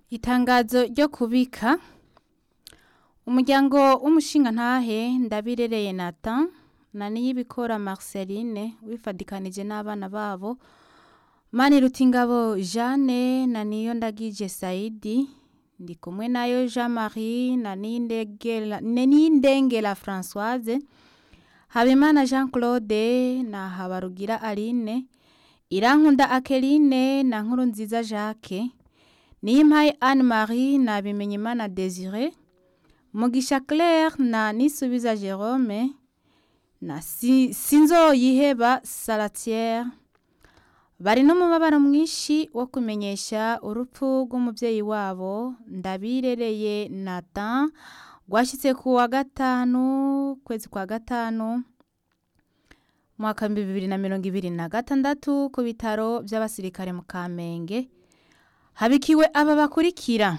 Itangazo ryo kubika umuryango w'umushingantahe Ndabirereye Nathan na Niyibikora Marceline wifadikanije n'abana babo Manirutingabo Jeanne na Niyondagije Saidi ndi kumwe nayo Jean Marie na Niyindengela na Niyindengela Françoise Habimana Jean Claude na Habarugira Aline Irankunda Akeline na Nkurunziza Jacques Niyimpaye Anne Marie na Bimenyimana Desire Mugisha Claire na Nisubiza Jerome na si, Sinzoyiheba Salatière bari n'umubabaro mwinshi wo kumenyesha urupfu rw'umuvyeyi wabo Ndabirereye Nathan rwashitse ku wa gatanu kwezi kwa gatanu mwaka bibiri na mirongo ibiri na gatandatu ku bitaro vy'abasirikare mu Kamenge habikiwe aba bakurikira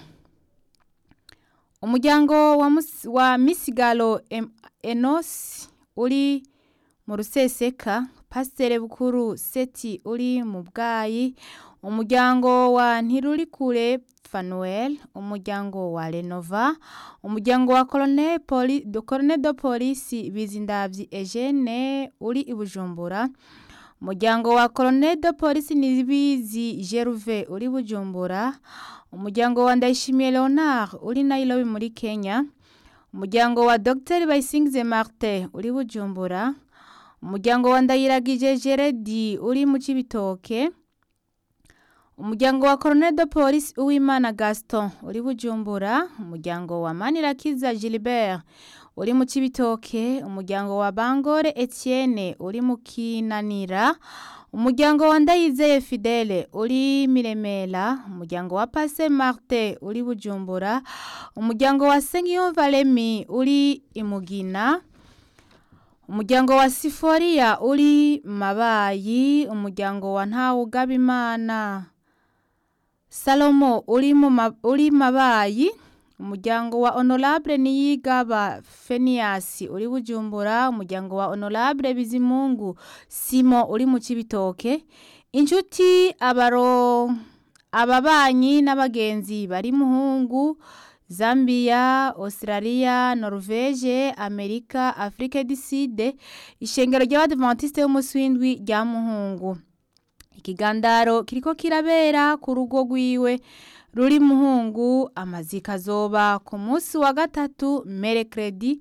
umuryango wa, mus, wa Misigaro em, Enos uri mu Ruseseka Pasiteri Bukuru Seti uri mu Bwayi umuryango wa Ntirurikure Fanuel umuryango wa Renova umuryango wa Colonel Poli, de Colonel de Police Bizindavyi Eugene uri i Bujumbura umuryango wa Colonel de Police Nibizi Geruve uri Bujumbura umuryango wa Ndayishimiye Leonard uri Nairobi muri Kenya umuryango wa Dr Bayisingize Martin uri Bujumbura umuryango wa Ndayiragije Jeredi uri mu Cibitoke umuryango wa Colonel de Police Uwimana Gaston uri Bujumbura umuryango wa Manirakiza Gilbert uri mu Cibitoke umuryango wa Bangore Etienne uri mu Kinanira umuryango wa Ndayizeye Fidele uri Miremera umuryango wa Passe Martin uri Bujumbura umuryango wa Sengiyumva Remy uri Imugina umuryango wa Siforia uri Mabayi umuryango wa Ntawugabimana Salomo uri mu uri Mabayi umuryango wa Honorable Niyigaba Fenias uri Bujumbura umuryango wa Honorable Bizimungu Simo uri mu Cibitoke inshuti abaro ababanyi n'abagenzi bari muhungu Zambia, Australia, Norvege, Amerika, Afrika du Sud, ishengero ry'abadventiste b'umunsi w'indwi rya Muhungu. Ikigandaro kiriko kirabera ku rugo rwiwe ruri Muhungu, amazika azoba ku munsi wa gatatu Mercredi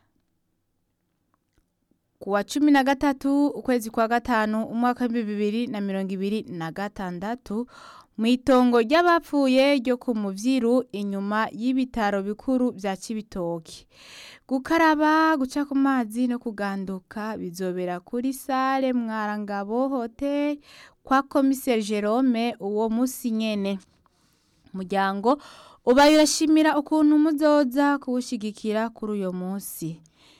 ku wa cumi na gatatu ukwezi kwa gatanu umwaka w'ibihumbi bibiri na mirongo ibiri na gatandatu mw'itongo ry'abapfuye ryo ku muvyiru inyuma y'ibitaro bikuru vya Cibitoke gukaraba guca ku mazi no kuganduka bizobera kuri sale Mwarangabo Hotel kwa komiseri Jerome uwo musi nyene umuryango ubaye urashimira ukuntu muzoza kuwushigikira kuri uyo musi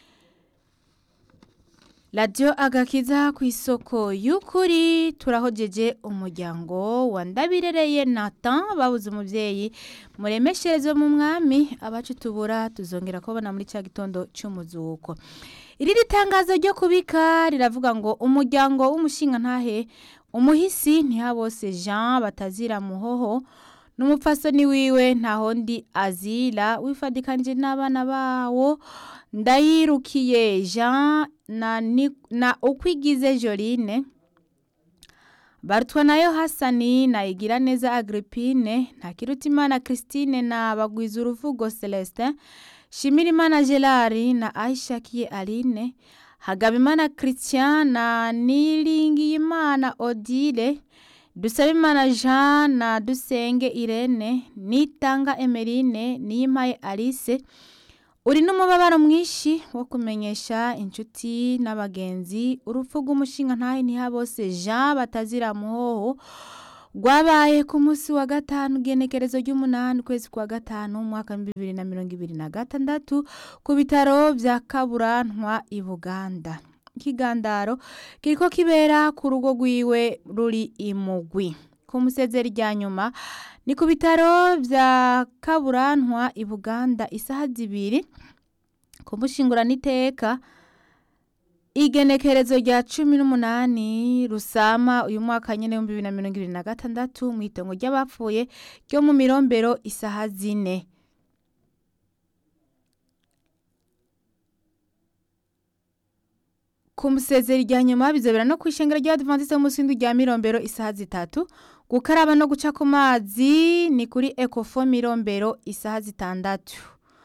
Radio agakiza ku isoko y'ukuri turahojeje umuryango wa Ndabirereye Nathan babuze umuvyeyi muremeshereze mu mwami abacu tubura tuzongera kubona muri cya gitondo cy'umuzuko iri ritangazo ryo kubika riravuga ngo umuryango w'umushinga ntahe umuhisi ntihabose Jean batazira muhoho n'umupfasoni wiwe ntahondi azira wifadikanije n'abana bawo ndayirukiye Jean na, na ukwigize Joline barutwa nayo Hasani na igira neza Agrippine na Kirutimana Christine na bagwiza uruvugo Celestin Shimirimana Gerard na Aishakiye Aline Hagabimana Christian na Niringiyimana Odile Dusabimana Jean na Dusenge Irene Nitanga Emeline Niyimpaye Alice uri n'umubabaro mwinshi wo kumenyesha inshuti n'abagenzi urupfu rw'umushinga ntahe ntihabose Jean batazira muhoho rwabaye ku munsi wa gatanu genekerezo ry'umunani ukwezi kwa gatanu umwaka bibiri na mirongo ibiri na gatandatu ku bitaro vya Kaburantwa i Buganda ikigandaro kiriko kibera ku rugo rwiwe ruri imugwi ku musezeri rya nyuma ni ku bitaro vya Kaburantwa i Buganda isaha zibiri kumushingurana iteka igenekerezo rya cumi n'umunani rusama uyu mwaka nyine w'ibihumbi bibiri na mirongo ibiri na gatandatu mu itongo ry'abapfuye ryo mu mirombero isaha zine ku musezeri rya nyuma bizobera no kwishengera ry'abadivantisite b'umusindu rya mirombero isaha zitatu gukaraba no guca ku mazi ni kuri ekofo mirombero isaha zitandatu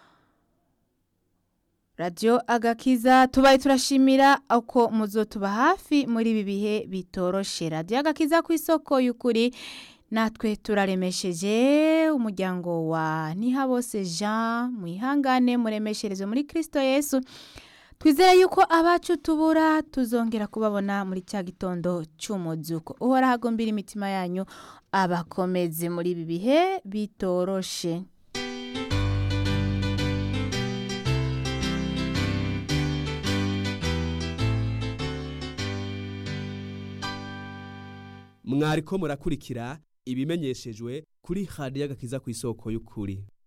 radiyo agakiza tubaye turashimira uko muzo tuba hafi muri ibi bihe bitoroshe radiyo agakiza ku isoko y'ukuri natwe turaremesheje umuryango wa ntihabose jean mwihangane muremeshereze muri kirisito yesu twizere yuko abacu tubura tuzongera kubabona muri cya gitondo cy'umuzuko uhora hagombira imitima yanyu abakomeze muri ibi bihe bitoroshe mwariko murakurikira ibimenyeshejwe kuri hadi y'agakiza ku isoko y'ukuri